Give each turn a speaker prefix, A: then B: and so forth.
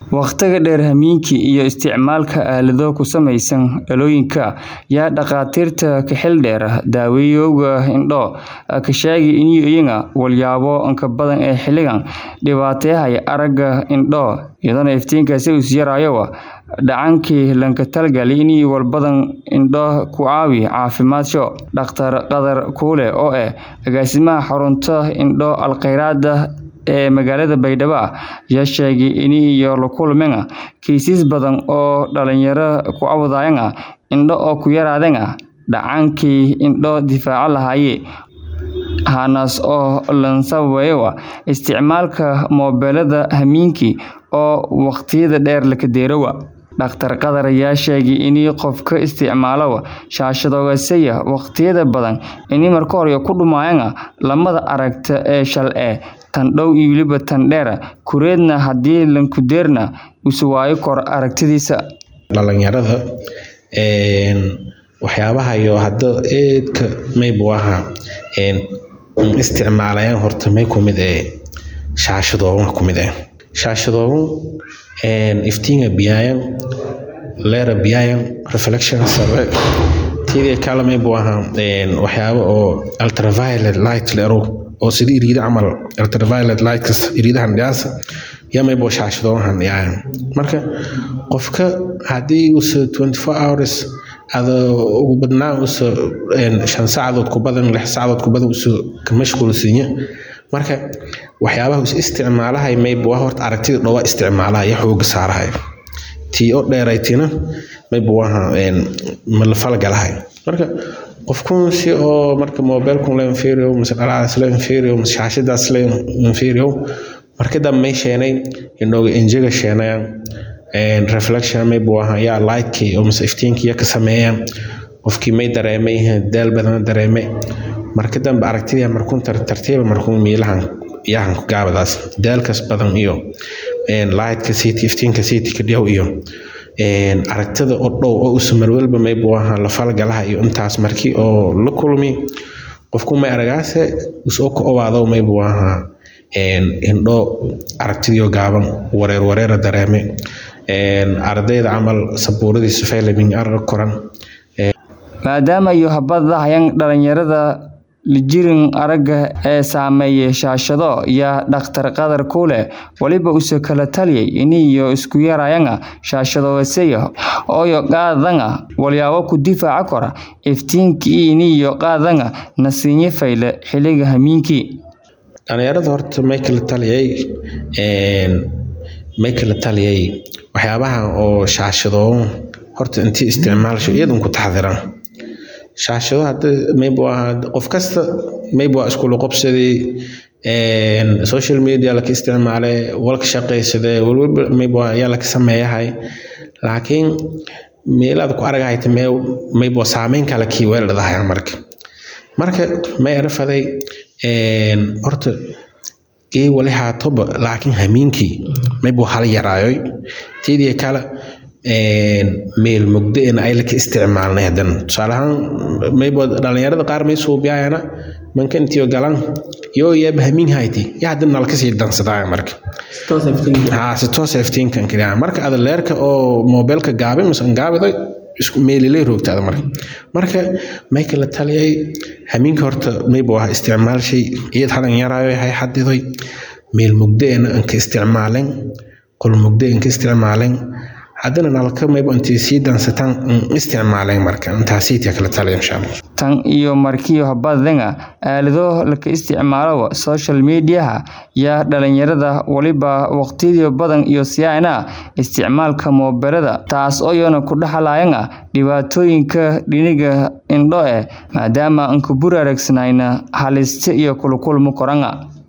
A: Wakhtiga dheer hammiinka iyo isticmaalka aalado ku samaysan dhalooyinka yaa dhakhaatiirta ka xeeldheera daawayowga indho ka sheegay in iyaga walyaabo inka badan ee xilligan dhibaateeyay aragga indho iyadoo iftiinkaasi uu yarayo dhacankii lanka talgalay in walbadan indho ku caawi caafimaadso dhakhtar qadar kuule oo ah agaasimaha xarunta indho alkhayraad ee magaalada Baydhabo ayaa sheegay in iyo la kulmeen kiisas badan oo dhalinyaro ku cawdayaan indho oo ku yaraadeen dhacankii indho difaaca lahaayeen haanas oo lan sababayo isticmaalka moobilada hammiinki oo waqtiyada dheer la kadeerowa dhakhtar qadar ayaa sheegay in qofka isticmaalo shaashadoogasaya waqtiyada badan in marka hore ku dhumayaan lamada aragta ee shal ee tan dhow iyo weliba tan dheer kureedna haddii lanku deerna usu waayo kor aragtidiisa
B: dhalinyarada waxyaabaha iyo hadda eedka maybu ahaa isticmaalayaan horta may kumid ee shaashadooban kumid eh shaashadooban iftiinga biyaayan leera biyaayan reflection sarre tidii kale maybu ahaa waxyaabo oo ultraviolet light leero oo sidii iriida camal ultraviolet lightkas iriidahan dhiyaasa yaa maybu shaashadooban dhiyaayan marka qofka haddii uusa 24 hours ada ugu badnaan uusa shan saacadood ku badan lix saacadood ku badan uusa ka mashquulsiinya marka waxyaabaha is isticmaalahay maybu waa horta aragtida dhowaa isticmaalaha iyo xooga saarahay tii oo dheeraytina maybu waha ma la falgalahay marka qofkun si oo marka mobilkun la inferior mise dhalacaas la inferior mise shaashadaas la inferior markada may sheenay inooga injiga sheenayaan reflection maybu waha yaa lightkii oo mise iftiinkii ya ka sameeyaan qofkii may dareemay daal badan dareemay marka dambe aragtidii markuun tartiiba markuun miilahan yahan ku gaabadaas daalkas badan iyo lightka city iftiinka city ka dhiyaw iyo aragtida oo dhow oo usa marwalba maybu ahaa la falgalaha iyo intaas markii oo la kulmi qofku may aragaase usoo ka owaado maybu ahaa indho aragtidii oo gaaban wareer wareera dareeme ardayda camal sabuuradiisa faylamin arag koran
A: maadaama iyo habada hayan dhalinyarada lijirin aragga ee saameeyay shaashado yaa dhakhtar qadar kuule waliba use kala taliyay iniyo isku yarayanga shaashadoogasaya ooyo qaadanga walyaabo ku difaaca kora iftiinkii iniyo qaadanga nasiinye fayle xiliga hamiinkii
B: dhalinyarada horta may kala taliyay may kala taliyay waxyaabaha oo shaashadoo horta intii isticmaalsho iyadun ku taxdiran shaashado hadda maybu ahaa qof kasta maybu waa iskula qobsaday social media laka isticmaalay walka shaqaysaday walwalba maybu ayaa laka sameeyahay laakiin meelaad ku aragahayta maybu saameyn kale kii weeldhadahay marka marka may arafaday horta gee wali haatoba laakiin hamiinkii maybu hala yaraayoy tiidii kale meel mugdo in ay laka isticmaalnay haddana tusaale ahaan maybo dhalinyarada qaar may suubiyaayana manka intiyo galan yoo yaaba hamiin hayti ya haddana nalka sii dansadaya marka haa si toos iftiinkan kaliya marka ada leerka oo mobilka gaabay mise an gaabiday isku meelilay roogtaada marka marka may kala taliyay hamiinka horta maybo ah isticmaal shay iyad hadan yaraayo hay xadidoy meel mugdo ena anka isticmaalen qol mugdo anka isticmaalen haddana nalka mayba intay sii dansataan isticmaaleen marka intaasiitia kala taliya insha allah
A: tan iyo markiyo habadanga aalado laka isticmaalo social mediaha yaa dhalinyarada waliba waqtiyadii badan iyo siyaana isticmaalka moobilada taas oo iyana ku dhaxlayana dhibaatooyinka dhiniga indho eh maadaama aan ku buraaragsanayn halista iyo kulukulmo koranga